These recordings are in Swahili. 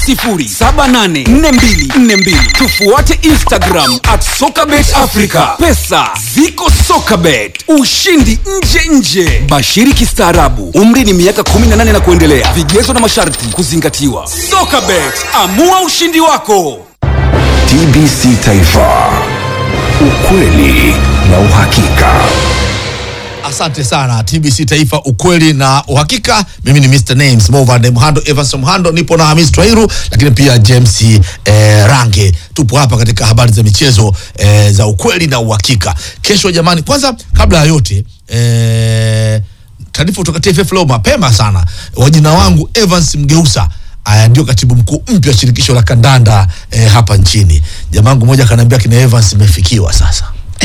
0800784242 tufuate instagram at sokabet africa pesa ziko sokabet ushindi nje nje bashiri kistaarabu umri ni miaka 18 na kuendelea vigezo na masharti kuzingatiwa sokabet amua ushindi wako TBC Taifa, ukweli na uhakika. Asante sana TBC Taifa, ukweli na uhakika. Mimi ni Mr Names Movande Mhando, Evans Mhando, nipo na Hamis Twairu, lakini pia James eh, Range. Tupo hapa katika habari za michezo eh, za ukweli na uhakika. Kesho jamani, kwanza kabla ya yote eh, taarifa kutoka TFF leo mapema sana, wajina wangu Evans Mgeusa Aya, ndio katibu mkuu mpya wa shirikisho la kandanda eh, hapa nchini. Jamangu mmoja akaniambia kina Evans imefikiwa sasa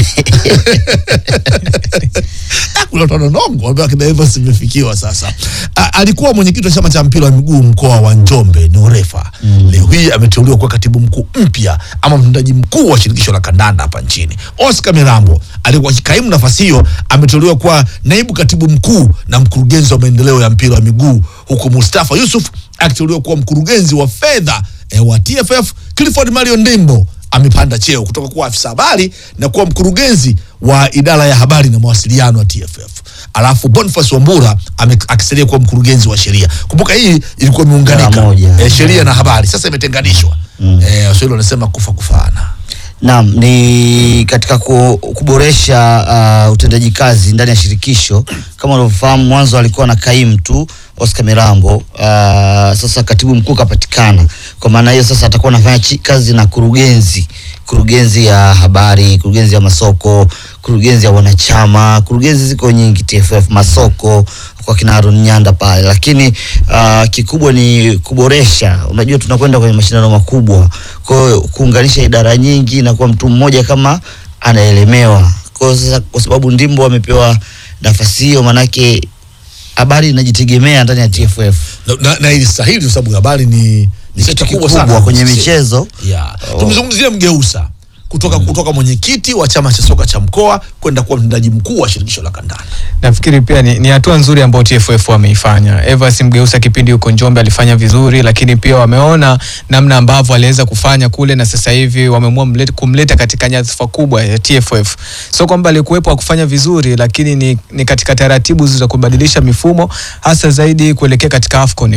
kuna tononongo ambaye akina Evans imefikiwa sasa. A, alikuwa mwenyekiti wa chama cha mpira wa miguu mkoa wa Njombe ni urefa mm. Leo hii ameteuliwa kuwa katibu mkuu mpya ama mtendaji mkuu wa shirikisho la kandanda hapa nchini. Oscar Mirambo alikuwa akikaimu nafasi hiyo, ameteuliwa kuwa naibu katibu mkuu na mkurugenzi wa maendeleo ya mpira wa miguu, huku Mustafa Yusuf akiteuliwa kuwa mkurugenzi wa fedha eh, wa TFF. Clifford Mario Ndimbo amepanda cheo kutoka kuwa afisa habari na kuwa mkurugenzi wa idara ya habari na mawasiliano wa TFF. Alafu Boniface Wambura ame- akisalia kuwa mkurugenzi wa sheria. Kumbuka hii ilikuwa imeunganika Idara moja. eh, sheria na habari, sasa imetenganishwa. Eh, Waswahili wanasema kufa kufana. Naam, ni katika ku, kuboresha uh, utendaji kazi ndani ya shirikisho. Kama unavyofahamu, mwanzo alikuwa na kaimu tu Oscar Mirambo. Uh, sasa katibu mkuu kapatikana. Kwa maana hiyo sasa atakuwa anafanya chi- kazi na kurugenzi, kurugenzi ya habari, kurugenzi ya masoko, kurugenzi ya wanachama, kurugenzi ziko nyingi TFF, masoko kwa kina Aaron Nyanda pale, lakini uh, kikubwa ni kuboresha. Unajua tunakwenda kwenye mashindano makubwa, kwa hiyo kuunganisha idara nyingi na kuwa mtu mmoja kama anaelemewa. Kwa hiyo sasa, kwa sababu Ndimbo amepewa nafasi hiyo, manake habari inajitegemea ndani ya TFF. Na, na, na ili stahili kwa sababu habari ni ni sekta kubwa sana Kubwa kwenye Si- michezo Yeah. Oh. Tumzungumzie Mgeusa kutoka kutoka mwenyekiti wa chama cha soka cha mkoa kwenda kuwa mtendaji mkuu wa shirikisho la kandanda. nafikiri pia ni, ni hatua nzuri ambayo TFF wameifanya. Evans Mgeusa kipindi huko Njombe alifanya vizuri, lakini pia wameona namna ambavyo aliweza kufanya kule, na sasa hivi wameamua mlete- kumleta katika nyadhifa kubwa ya TFF. Sio kwamba alikuwepo akufanya vizuri, lakini ni, ni katika taratibu za kubadilisha mifumo, hasa zaidi kuelekea katika AFCON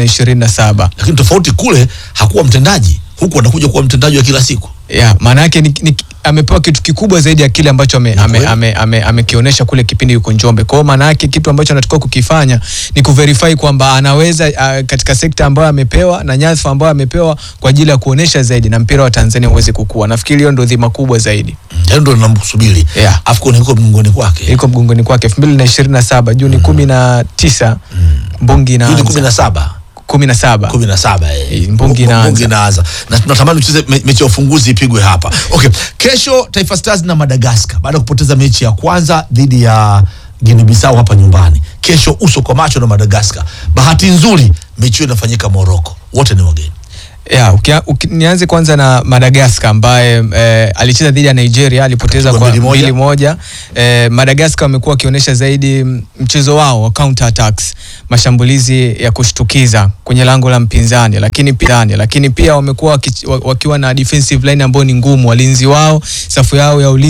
2027. Lakini tofauti kule hakuwa mtendaji, huku anakuja kuwa mtendaji wa kila siku. Yeah, maana yake ni, ni, amepewa kitu kikubwa zaidi ya kile ambacho amekionyesha ame, kweli. ame, ame, amekionyesha kule kipindi yuko Njombe. Kwa hiyo maana yake kitu ambacho anatakiwa kukifanya ni kuverify kwamba anaweza uh, katika sekta ambayo amepewa na nyadhifa ambayo amepewa kwa ajili ya kuonesha zaidi na mpira wa Tanzania uweze kukua. Nafikiri hiyo ndio dhima kubwa zaidi. Yaani ndo namsubiri. Yeah. AFCON iko mgongoni kwake. Iko mgongoni kwake 2027 Juni 19 Mbungi Juni inaanza 17. 17. 17 eh. Eh, Mbungi inaanza. Mbungi inaanza. Na tunatamani tucheze me, mechi ya ufunguzi ipigwe hapa. Okay. Kesho Taifa Stars na Madagascar baada ya kupoteza mechi ya kwanza dhidi ya Guinea Bissau hapa nyumbani. Kesho uso kwa macho na Madagascar. Bahati nzuri mechi hiyo inafanyika Morocco. Wote ni wageni. Yeah, ukia, uki, nianze kwanza na Madagascar ambaye eh, alicheza dhidi ya Nigeria alipoteza Akapigwa kwa mbili moja. mbili moja. Eh, Madagascar wamekuwa wakionyesha zaidi mm, mchezo wao wa counter attacks, mashambulizi ya kushtukiza kwenye lango la mpinzani, lakini pia lakini pia wamekuwa waki, wakiwa na defensive line ambayo ni ngumu, walinzi wao safu yao ya ulinzi